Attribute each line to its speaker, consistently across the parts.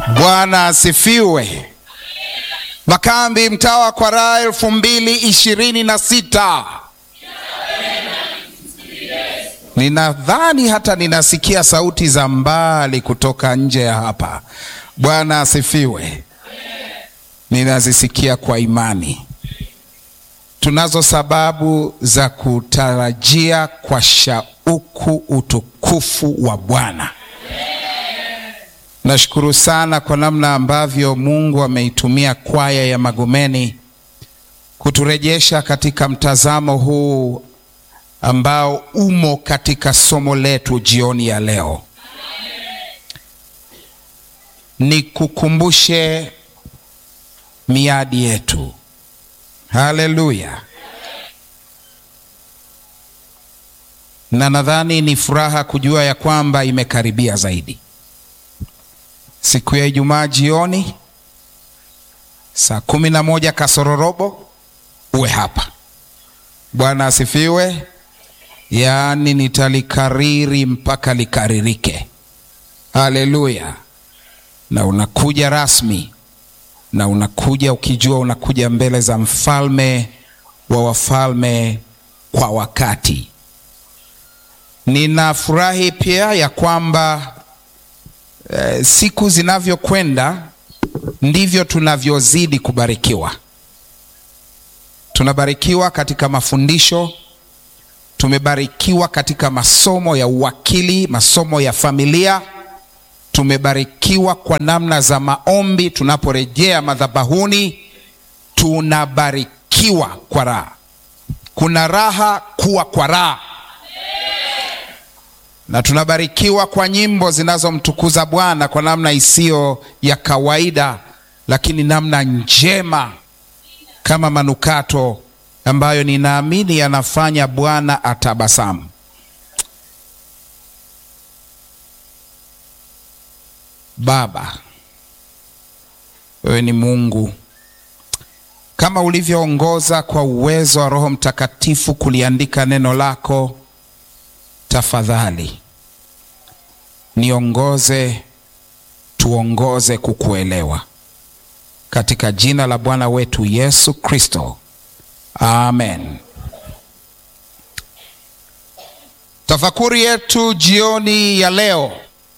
Speaker 1: Bwana asifiwe. Makambi mtaa wa Kwaraa elfu mbili ishirini na sita. Ninadhani hata ninasikia sauti za mbali kutoka nje ya hapa. Bwana asifiwe. Ninazisikia kwa imani. Tunazo sababu za kutarajia kwa shauku utukufu wa Bwana. Nashukuru sana kwa namna ambavyo Mungu ameitumia kwaya ya Magomeni kuturejesha katika mtazamo huu ambao umo katika somo letu jioni ya leo. Nikukumbushe miadi yetu. Haleluya! Na nadhani ni furaha kujua ya kwamba imekaribia zaidi. Siku ya Ijumaa jioni saa kumi na moja kasororobo uwe hapa. Bwana asifiwe. Yaani nitalikariri mpaka likaririke. Haleluya! Na unakuja rasmi na unakuja ukijua unakuja mbele za mfalme wa wafalme kwa wakati. Ninafurahi pia ya kwamba e, siku zinavyokwenda ndivyo tunavyozidi kubarikiwa. Tunabarikiwa katika mafundisho, tumebarikiwa katika masomo ya uwakili, masomo ya familia tumebarikiwa kwa namna za maombi. Tunaporejea madhabahuni, tunabarikiwa kwa raha. Kuna raha kuwa kwa raha, na tunabarikiwa kwa nyimbo zinazomtukuza Bwana kwa namna isiyo ya kawaida, lakini namna njema kama manukato ambayo ninaamini yanafanya Bwana atabasamu. Baba, wewe ni Mungu, kama ulivyoongoza kwa uwezo wa Roho Mtakatifu kuliandika neno lako, tafadhali niongoze, tuongoze kukuelewa, katika jina la Bwana wetu Yesu Kristo, amen. Tafakuri yetu jioni ya leo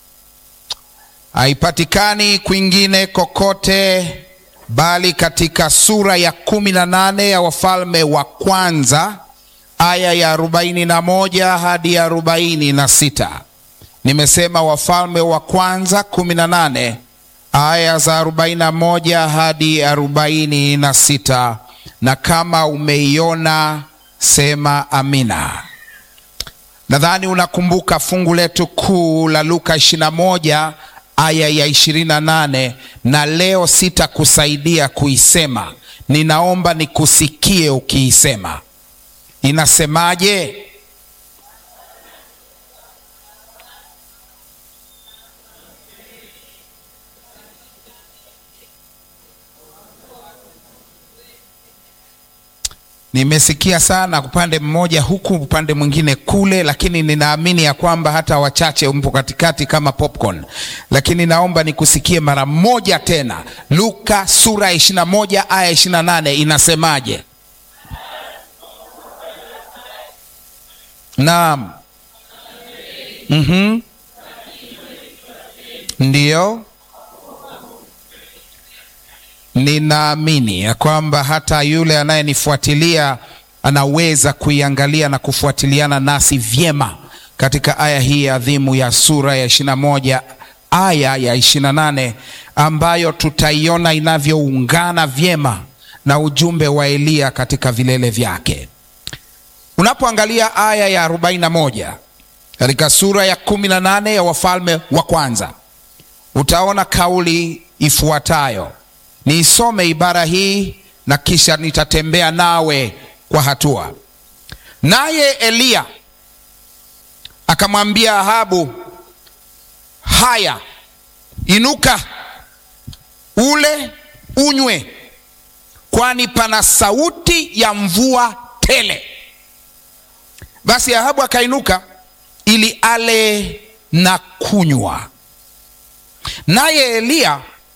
Speaker 1: haipatikani kwingine kokote bali katika sura ya kumi na nane ya Wafalme wa Kwanza aya ya arobaini na moja hadi arobaini na sita. Nimesema Wafalme wa Kwanza kumi na nane aya za arobaini na moja hadi arobaini na sita, na kama umeiona sema amina. Nadhani unakumbuka fungu letu kuu la Luka ishirini na moja aya ya ishirini na nane na leo sitakusaidia kuisema, ninaomba nikusikie ukiisema. Inasemaje? Nimesikia sana upande mmoja huku upande mwingine kule, lakini ninaamini ya kwamba hata wachache mpo katikati kama popcorn, lakini naomba nikusikie mara moja tena. Luka sura ya ishirini na moja aya ishirini na nane inasemaje? Naam, mm-hmm. Ndiyo, ninaamini ya kwamba hata yule anayenifuatilia anaweza kuiangalia na kufuatiliana nasi vyema katika aya hii adhimu ya sura ya ishirini na moja aya ya ishirini na nane ambayo tutaiona inavyoungana vyema na ujumbe wa Eliya katika vilele vyake. Unapoangalia aya ya arobaini na moja katika sura ya kumi na nane ya Wafalme wa Kwanza utaona kauli ifuatayo. Niisome ibara hii na kisha nitatembea nawe kwa hatua. Naye Eliya akamwambia Ahabu, haya, inuka, ule unywe, kwani pana sauti ya mvua tele. Basi Ahabu akainuka ili ale na kunywa. Naye Eliya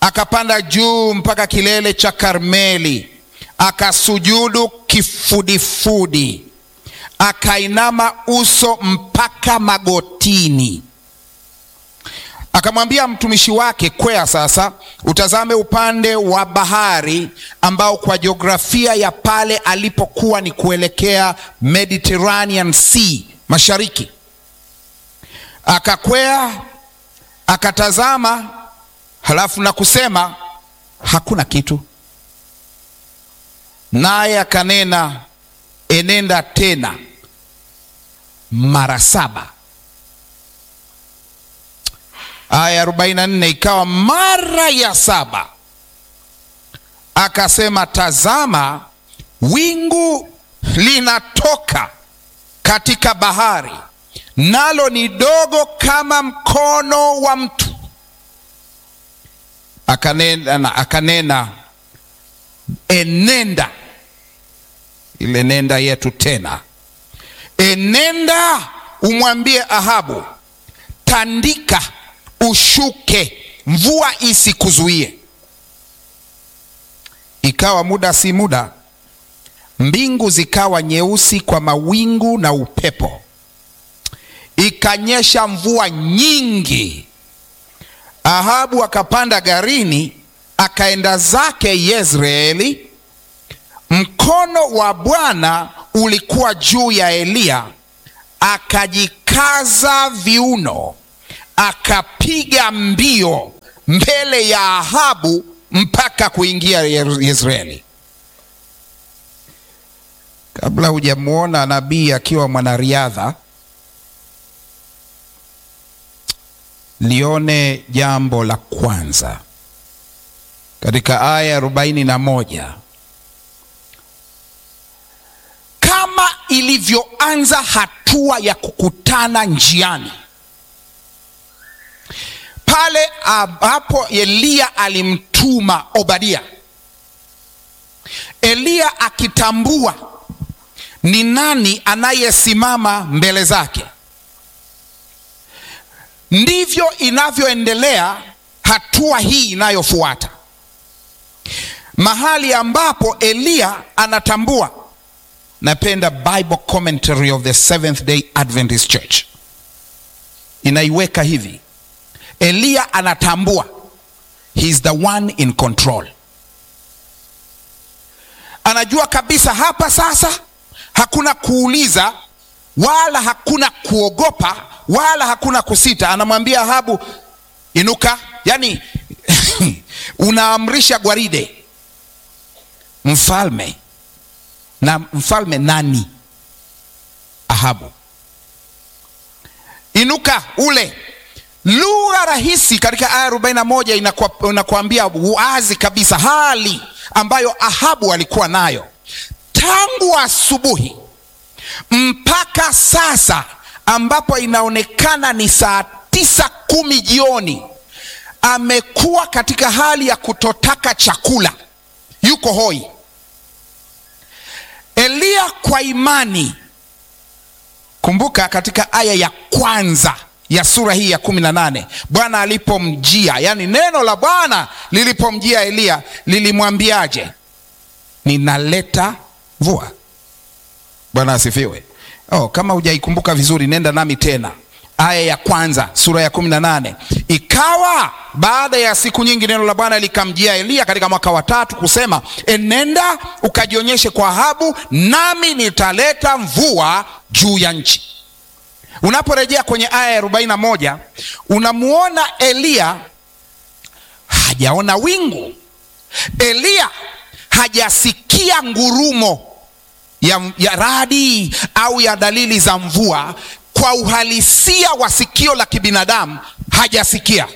Speaker 1: akapanda juu mpaka kilele cha Karmeli, akasujudu kifudifudi, akainama uso mpaka magotini. Akamwambia mtumishi wake, kwea sasa utazame upande wa bahari ambao kwa jiografia ya pale alipokuwa ni kuelekea Mediterranean Sea, mashariki. Akakwea akatazama, halafu na kusema hakuna kitu. Naye akanena, enenda tena mara saba. Aya 44, ikawa mara ya saba akasema, tazama, wingu linatoka katika bahari, nalo ni dogo kama mkono wa mtu. Akanena, akanena enenda, ile nenda yetu tena, enenda umwambie Ahabu, tandika ushuke, mvua isikuzuie. Ikawa muda si muda, mbingu zikawa nyeusi kwa mawingu na upepo, ikanyesha mvua nyingi. Ahabu akapanda garini, akaenda zake Yezreeli. Mkono wa Bwana ulikuwa juu ya Eliya, akajikaza viuno akapiga mbio mbele ya Ahabu mpaka kuingia Yezreeli. Kabla hujamwona nabii akiwa mwanariadha, lione jambo la kwanza katika aya arobaini na moja kama ilivyoanza hatua ya kukutana njiani pale ambapo Eliya alimtuma Obadia, Eliya akitambua ni nani anayesimama mbele zake, ndivyo inavyoendelea hatua hii inayofuata, mahali ambapo Eliya anatambua. Napenda Bible commentary of the Seventh Day Adventist Church inaiweka hivi Eliya anatambua he is the one in control. Anajua kabisa hapa sasa hakuna kuuliza wala hakuna kuogopa wala hakuna kusita. Anamwambia Ahabu, inuka. Yani unaamrisha gwaride, mfalme na mfalme nani? Ahabu, inuka ule Lugha rahisi katika aya 41 inakuambia wazi kabisa hali ambayo Ahabu alikuwa nayo tangu asubuhi mpaka sasa, ambapo inaonekana ni saa tisa kumi jioni. Amekuwa katika hali ya kutotaka chakula, yuko hoi. Eliya kwa imani, kumbuka katika aya ya kwanza ya sura hii ya kumi na nane Bwana alipomjia, yani neno la Bwana lilipomjia Eliya lilimwambiaje? Ninaleta mvua. Bwana asifiwe. Oh, kama hujaikumbuka vizuri, nenda nami tena aya ya kwanza sura ya kumi na nane Ikawa baada ya siku nyingi neno la Bwana likamjia Eliya katika mwaka wa tatu kusema, enenda ukajionyeshe kwa Ahabu, nami nitaleta mvua juu ya nchi. Unaporejea kwenye aya ya arobaini na moja unamuona Eliya hajaona wingu, Eliya hajasikia ngurumo ya, ya radi au ya dalili za mvua. Kwa uhalisia wa sikio la kibinadamu hajasikia.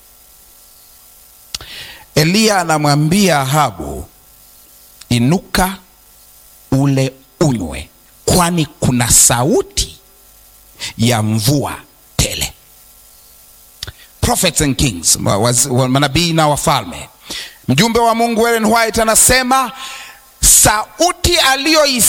Speaker 1: Eliya anamwambia Ahabu, inuka ule unywe, kwani kuna sauti ya mvua tele. Prophets and Kings, manabii na wafalme. Mjumbe wa Mungu Ellen White anasema sauti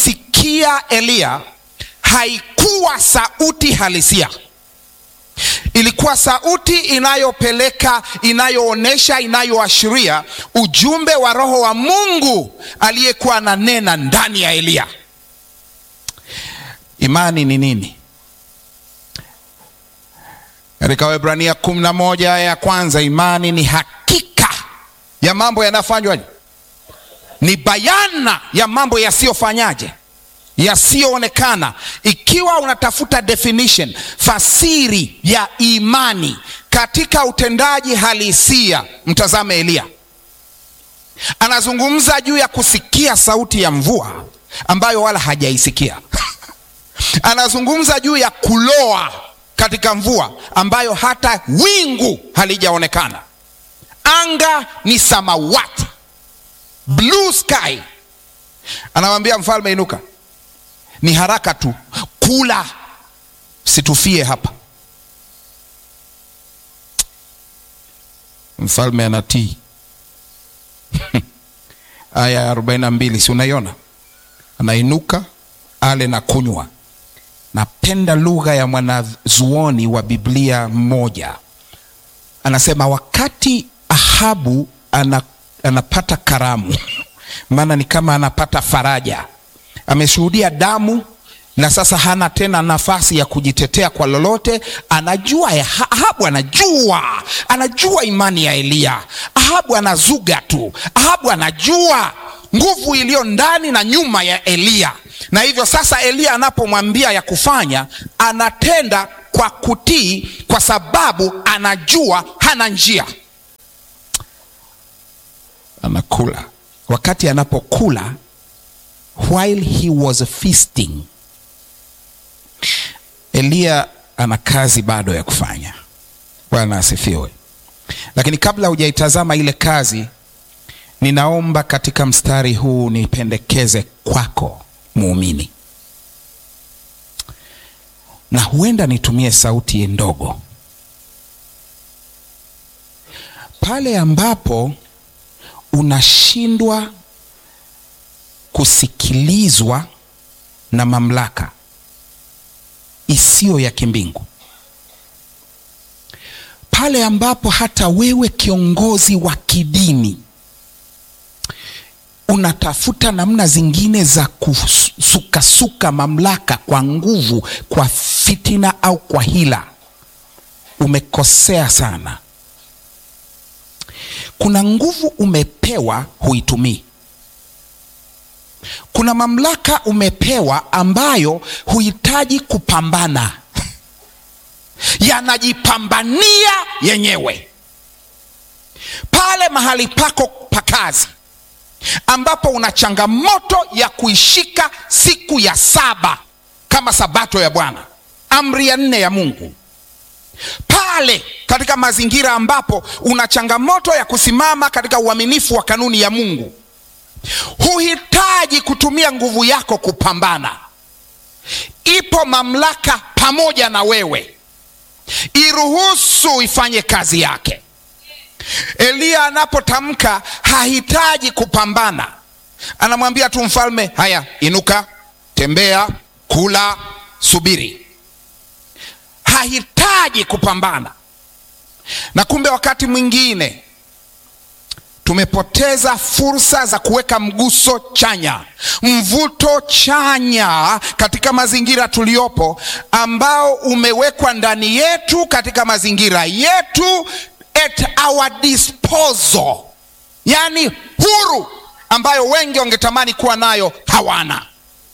Speaker 1: aliyoisikia Eliya haikuwa sauti halisia, ilikuwa sauti inayopeleka, inayoonyesha, inayoashiria ujumbe wa Roho wa Mungu aliyekuwa ananena ndani ya Eliya. Imani ni nini? Katika Waebrania kumi na moja aya ya kwanza, imani ni hakika ya mambo yanayofanywaje, ni bayana ya mambo yasiyofanyaje, yasiyoonekana. Ikiwa unatafuta definition, fasiri ya imani katika utendaji halisia, mtazame Eliya. Anazungumza juu ya kusikia sauti ya mvua ambayo wala hajaisikia. Anazungumza juu ya kuloa katika mvua ambayo hata wingu halijaonekana. Anga ni samawati, blue sky. Anamwambia mfalme, inuka, ni haraka tu, kula, situfie hapa. Mfalme anatii. Aya ya arobaini na mbili, si unaiona? Anainuka ale na kunywa. Napenda lugha ya mwanazuoni wa Biblia mmoja, anasema wakati Ahabu ana, anapata karamu maana ni kama anapata faraja, ameshuhudia damu na sasa hana tena nafasi ya kujitetea kwa lolote. Anajua ya Ahabu, anajua anajua imani ya Eliya. Ahabu anazuga tu, Ahabu anajua nguvu iliyo ndani na nyuma ya Eliya, na hivyo sasa Eliya anapomwambia ya kufanya, anatenda kwa kutii, kwa sababu anajua hana njia. Anakula. Wakati anapokula, while he was feasting, Eliya ana kazi bado ya kufanya. Bwana asifiwe. Lakini kabla hujaitazama ile kazi, ninaomba katika mstari huu nipendekeze kwako muumini, na huenda nitumie sauti ndogo pale ambapo unashindwa kusikilizwa na mamlaka isiyo ya kimbingu, pale ambapo hata wewe kiongozi wa kidini unatafuta namna zingine za kusukasuka mamlaka kwa nguvu, kwa fitina au kwa hila, umekosea sana. Kuna nguvu umepewa, huitumii. Kuna mamlaka umepewa ambayo huhitaji kupambana, yanajipambania yenyewe. Pale mahali pako pa kazi ambapo una changamoto ya kuishika siku ya saba kama sabato ya Bwana, amri ya nne ya Mungu pale katika mazingira ambapo una changamoto ya kusimama katika uaminifu wa kanuni ya Mungu, huhitaji kutumia nguvu yako kupambana. Ipo mamlaka pamoja na wewe, iruhusu ifanye kazi yake. Eliya anapotamka hahitaji kupambana, anamwambia tu mfalme, haya, inuka, tembea, kula, subiri hahitaji kupambana. Na kumbe wakati mwingine tumepoteza fursa za kuweka mguso chanya, mvuto chanya katika mazingira tuliyopo, ambao umewekwa ndani yetu katika mazingira yetu, at our disposal, yaani huru, ambayo wengi wangetamani kuwa nayo hawana.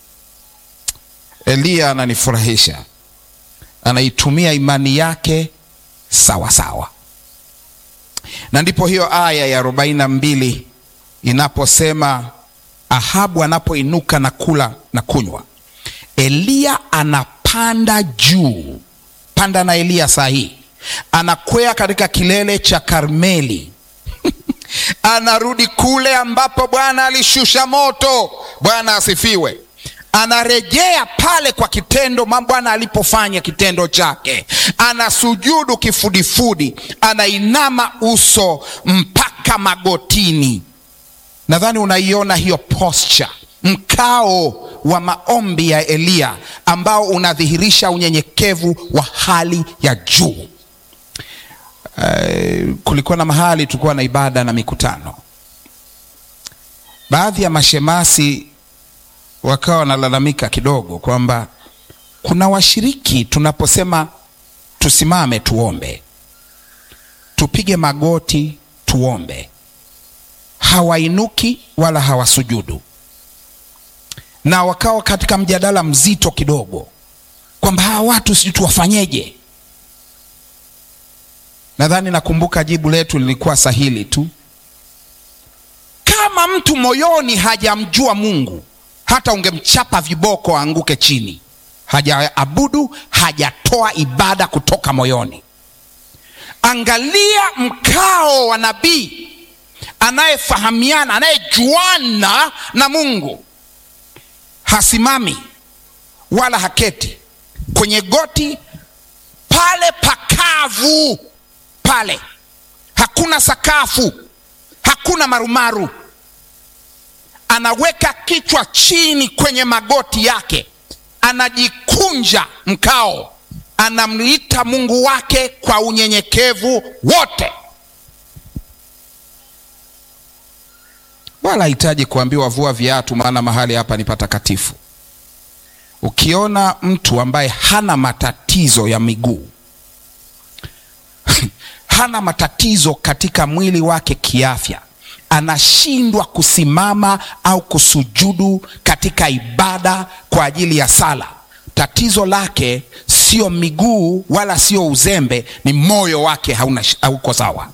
Speaker 1: Eliya ananifurahisha anaitumia imani yake sawa sawa, na ndipo hiyo aya ya arobaini na mbili inaposema Ahabu anapoinuka na kula na kunywa, Eliya anapanda juu. Panda na Eliya saa hii anakwea katika kilele cha Karmeli anarudi kule ambapo Bwana alishusha moto. Bwana asifiwe anarejea pale kwa kitendo Bwana alipofanya kitendo chake, anasujudu kifudifudi, anainama uso mpaka magotini. Nadhani unaiona hiyo posture, mkao wa maombi ya Eliya ambao unadhihirisha unyenyekevu wa hali ya juu. uh, kulikuwa na mahali tulikuwa na ibada na mikutano. Baadhi ya mashemasi wakawa wanalalamika kidogo kwamba kuna washiriki tunaposema tusimame tuombe, tupige magoti tuombe, hawainuki wala hawasujudu, na wakawa katika mjadala mzito kidogo kwamba hawa watu sijui tuwafanyeje. Nadhani nakumbuka jibu letu lilikuwa sahili tu, kama mtu moyoni hajamjua Mungu, hata ungemchapa viboko aanguke chini, hajaabudu, hajatoa ibada kutoka moyoni. Angalia mkao wa nabii anayefahamiana, anayejuana na Mungu, hasimami wala haketi kwenye goti pale pakavu pale, hakuna sakafu, hakuna marumaru. Anaweka kichwa chini kwenye magoti yake, anajikunja mkao, anamliita Mungu wake kwa unyenyekevu wote, wala hahitaji kuambiwa vua viatu, maana mahali hapa ni patakatifu. Ukiona mtu ambaye hana matatizo ya miguu hana matatizo katika mwili wake kiafya, anashindwa kusimama au kusujudu katika ibada kwa ajili ya sala, tatizo lake sio miguu wala sio uzembe, ni moyo wake hauna, hauko sawa.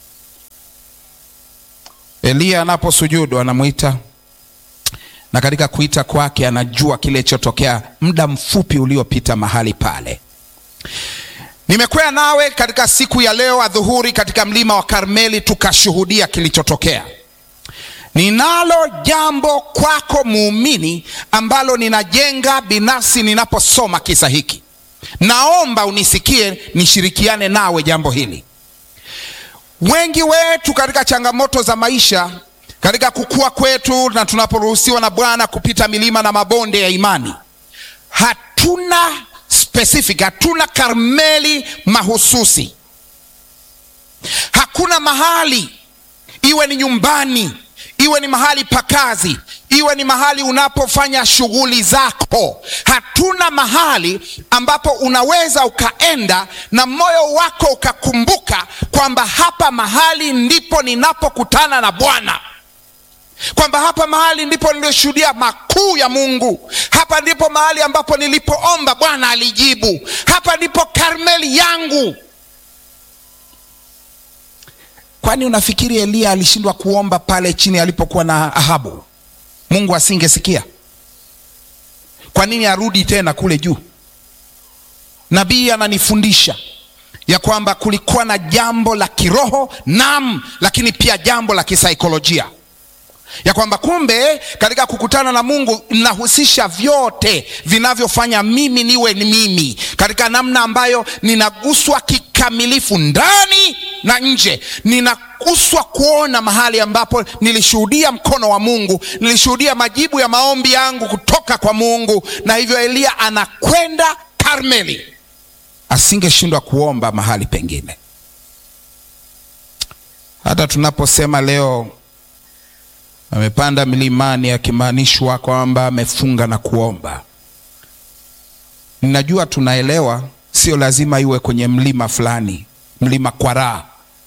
Speaker 1: Eliya anaposujudu anamwita na katika kuita kwake anajua kile chotokea muda mfupi uliopita mahali pale. Nimekwea nawe katika siku ya leo adhuhuri katika mlima wa Karmeli, tukashuhudia kilichotokea. Ninalo jambo kwako muumini, ambalo ninajenga binafsi ninaposoma kisa hiki. Naomba unisikie, nishirikiane nawe jambo hili. Wengi wetu katika changamoto za maisha katika kukua kwetu na tunaporuhusiwa na Bwana kupita milima na mabonde ya imani, hatuna specific, hatuna Karmeli mahususi. Hakuna mahali, iwe ni nyumbani, iwe ni mahali pa kazi, iwe ni mahali unapofanya shughuli zako, hatuna mahali ambapo unaweza ukaenda na moyo wako ukakumbuka kwamba hapa mahali ndipo ninapokutana na Bwana kwamba hapa mahali ndipo nilioshuhudia makuu ya Mungu. Hapa ndipo mahali ambapo nilipoomba Bwana alijibu. Hapa ndipo Karmeli yangu. Kwani unafikiri Eliya alishindwa kuomba pale chini alipokuwa na Ahabu? Mungu asingesikia? Kwa nini arudi tena kule juu? Nabii ananifundisha ya kwamba kulikuwa na jambo la kiroho, naam, lakini pia jambo la kisaikolojia ya kwamba kumbe katika kukutana na Mungu ninahusisha vyote vinavyofanya mimi niwe ni mimi, katika namna ambayo ninaguswa kikamilifu ndani na nje. Ninaguswa kuona mahali ambapo nilishuhudia mkono wa Mungu, nilishuhudia majibu ya maombi yangu kutoka kwa Mungu. Na hivyo Eliya anakwenda Karmeli, asingeshindwa kuomba mahali pengine. Hata tunaposema leo amepanda milimani akimaanishwa kwamba amefunga na kuomba. Ninajua tunaelewa, sio lazima iwe kwenye mlima fulani, mlima Kwaraa.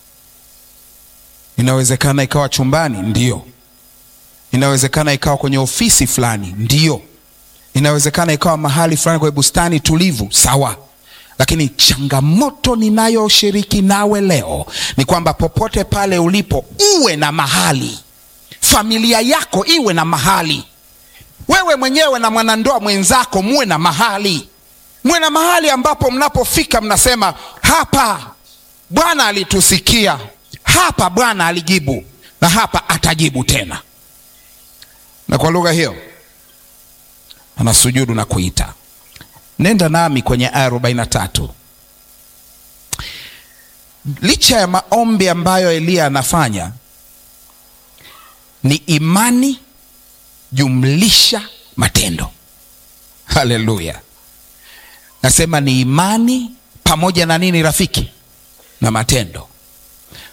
Speaker 1: Inawezekana ikawa chumbani, ndio. Inawezekana ikawa kwenye ofisi fulani, ndio. Inawezekana ikawa mahali fulani kwenye bustani tulivu, sawa. Lakini changamoto ninayoshiriki nawe leo ni kwamba popote pale ulipo, uwe na mahali familia yako iwe na mahali, wewe mwenyewe na mwanandoa mwenzako muwe na mahali, muwe na mahali ambapo mnapofika mnasema, hapa Bwana alitusikia, hapa Bwana alijibu, na hapa atajibu tena. Na kwa lugha hiyo anasujudu na kuita. Nenda nami kwenye aya arobaini na tatu. Licha ya maombi ambayo Eliya anafanya ni imani jumlisha matendo. Haleluya! Nasema ni imani pamoja na nini, rafiki? Na matendo.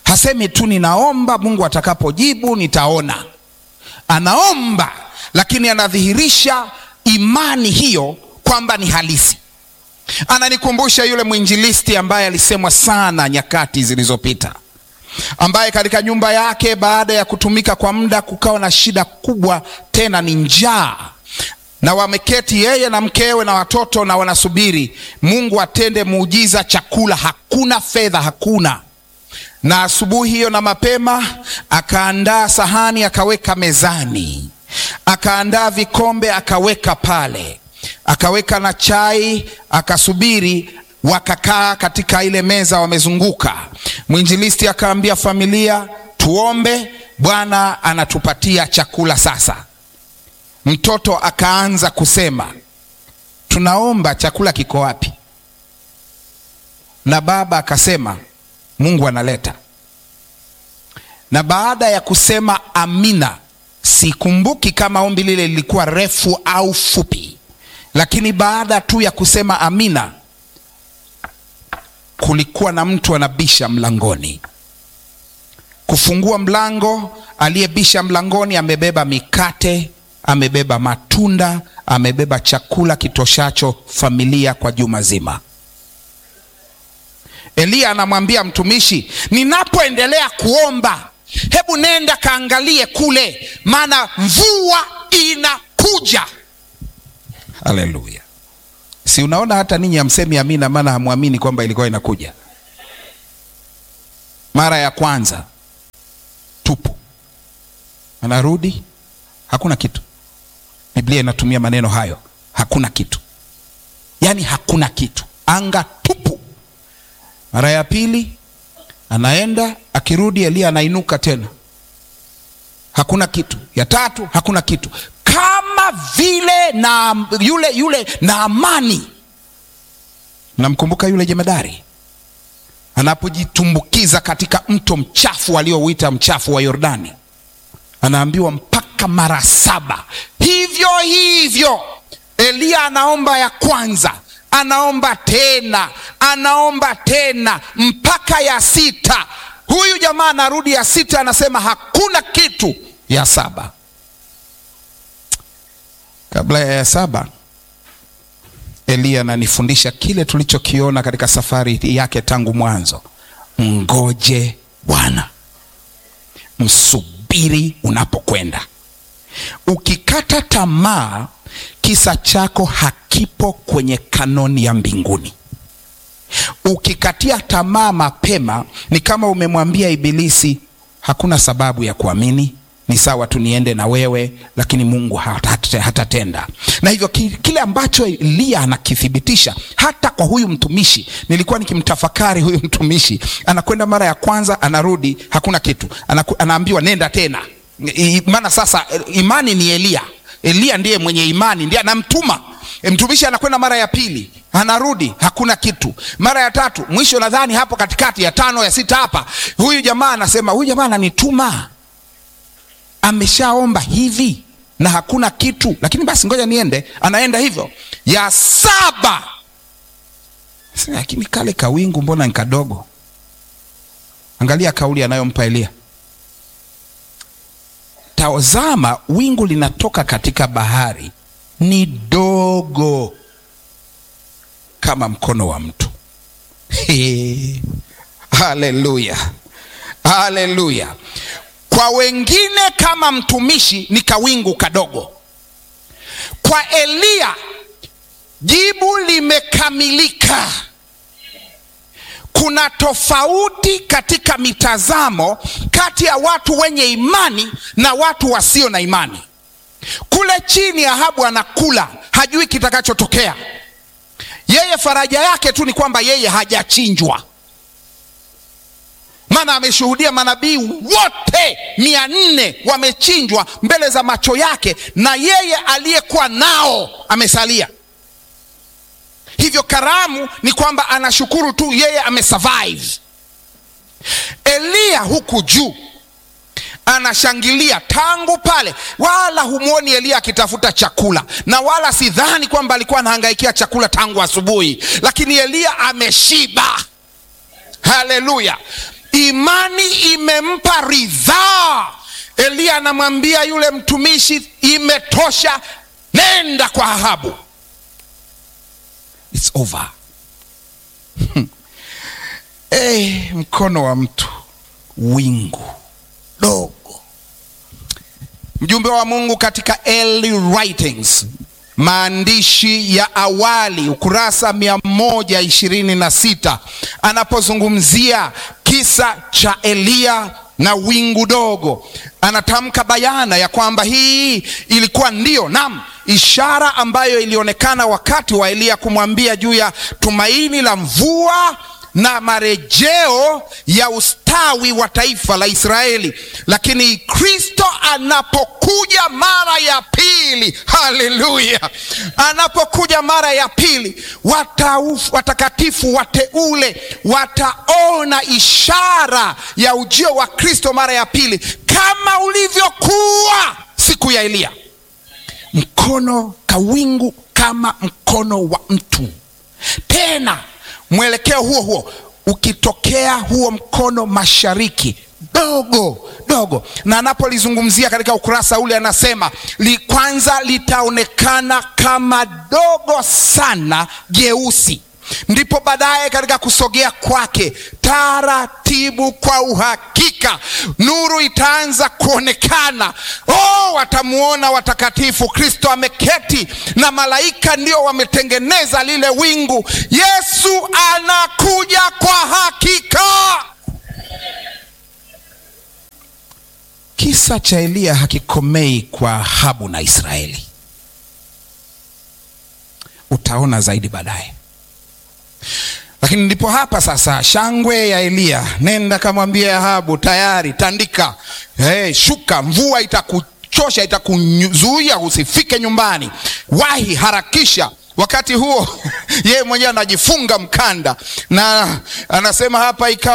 Speaker 1: Hasemi tu ninaomba, Mungu atakapojibu nitaona. Anaomba, lakini anadhihirisha imani hiyo kwamba ni halisi. Ananikumbusha yule mwinjilisti ambaye alisemwa sana nyakati zilizopita, ambaye katika nyumba yake baada ya kutumika kwa muda kukawa na shida kubwa, tena ni njaa, na wameketi yeye na mkewe na watoto na wanasubiri Mungu atende muujiza. Chakula hakuna, fedha hakuna. Na asubuhi hiyo na mapema akaandaa sahani akaweka mezani, akaandaa vikombe akaweka pale akaweka na chai akasubiri. Wakakaa katika ile meza wamezunguka. Mwinjilisti akaambia familia, tuombe, Bwana anatupatia chakula sasa. Mtoto akaanza kusema, tunaomba, chakula kiko wapi? Na baba akasema, Mungu analeta. Na baada ya kusema amina, sikumbuki kama ombi lile lilikuwa refu au fupi lakini baada tu ya kusema amina, kulikuwa na mtu anabisha mlangoni. Kufungua mlango, aliyebisha mlangoni amebeba mikate, amebeba matunda, amebeba chakula kitoshacho familia kwa juma zima. Eliya anamwambia mtumishi, ninapoendelea kuomba, hebu nenda kaangalie kule, maana mvua inakuja. Haleluya! Si unaona hata ninyi hamsemi amina, maana hamwamini kwamba ilikuwa inakuja. Mara ya kwanza tupu, anarudi hakuna kitu. Biblia inatumia maneno hayo, hakuna kitu, yaani hakuna kitu, anga tupu. Mara ya pili anaenda, akirudi Eliya anainuka tena, hakuna kitu. Ya tatu hakuna kitu kama vile na yule yule Naamani, namkumbuka yule jemadari anapojitumbukiza katika mto mchafu aliouita mchafu wa Yordani, anaambiwa mpaka mara saba. Hivyo hivyo Eliya anaomba ya kwanza, anaomba tena, anaomba tena mpaka ya sita. Huyu jamaa anarudi ya sita, anasema hakuna kitu. Ya saba Kabla ya saba, Eliya ananifundisha kile tulichokiona katika safari yake tangu mwanzo. Mngoje Bwana, msubiri unapokwenda. Ukikata tamaa, kisa chako hakipo kwenye kanoni ya mbinguni. Ukikatia tamaa mapema, ni kama umemwambia Ibilisi, hakuna sababu ya kuamini ni sawa tu niende na wewe, lakini Mungu hatatenda hata. Na hivyo kile ambacho Eliya anakithibitisha hata kwa huyu mtumishi. Nilikuwa nikimtafakari huyu mtumishi, anakwenda mara ya kwanza, anarudi hakuna kitu, Anaku, anaambiwa nenda tena, maana sasa imani ni Eliya. Eliya ndiye mwenye imani, ndiye anamtuma mtumishi. Anakwenda mara ya pili, anarudi hakuna kitu, mara ya tatu, mwisho nadhani hapo katikati ya tano ya sita hapa, huyu jamaa anasema, huyu jamaa ananituma ameshaomba hivi na hakuna kitu, lakini basi ngoja niende. Anaenda hivyo. Ya saba, lakini kale kawingu mbona ni kadogo? Angalia kauli anayompa Eliya, tazama, wingu linatoka katika bahari, ni dogo kama mkono wa mtu. Haleluya, haleluya. Kwa wengine kama mtumishi ni kawingu kadogo. Kwa Eliya jibu limekamilika. Kuna tofauti katika mitazamo kati ya watu wenye imani na watu wasio na imani. Kule chini Ahabu anakula, hajui kitakachotokea. Yeye faraja yake tu ni kwamba yeye hajachinjwa maana ameshuhudia manabii wote mia nne wamechinjwa mbele za macho yake, na yeye aliyekuwa nao amesalia. Hivyo karamu ni kwamba anashukuru tu, yeye amesurvive. Eliya huku juu anashangilia tangu pale, wala humwoni Eliya akitafuta chakula, na wala sidhani kwamba alikuwa anahangaikia chakula tangu asubuhi, lakini Eliya ameshiba. Haleluya! imani imempa ridhaa. Eliya anamwambia yule mtumishi, imetosha, nenda kwa Ahabu. It's over. Hey, mkono wa mtu, wingu dogo. Mjumbe wa Mungu katika early writings, maandishi ya awali, ukurasa mia moja ishirini na sita anapozungumzia kisa cha Eliya na wingu dogo, anatamka bayana ya kwamba hii ilikuwa ndio nam ishara ambayo ilionekana wakati wa Eliya kumwambia juu ya tumaini la mvua na marejeo ya ustawi wa taifa la Israeli. Lakini Kristo anapokuja mara ya pili, haleluya, anapokuja mara ya pili, wataufu, watakatifu wateule wataona ishara ya ujio wa Kristo mara ya pili kama ulivyokuwa siku ya Eliya, mkono kawingu kama mkono wa mtu tena mwelekeo huo huo ukitokea huo mkono mashariki dogo dogo, na anapolizungumzia katika ukurasa ule anasema li kwanza litaonekana kama dogo sana jeusi, ndipo baadaye katika kusogea kwake taratibu, kwa uhakika nuru itaanza kuonekana. Oh, watamuona watakatifu. Kristo ameketi na malaika ndio wametengeneza lile wingu. Yesu anakuja kwa hakika. Kisa cha Eliya hakikomei kwa Ahabu na Israeli, utaona zaidi baadaye. Lakini ndipo hapa sasa shangwe ya Eliya, nenda kamwambie Ahabu, tayari tandika, hey, shuka, mvua itakuchosha, itakuzuia usifike nyumbani, wahi, harakisha. Wakati huo yeye mwenyewe anajifunga mkanda na anasema hapa ikawa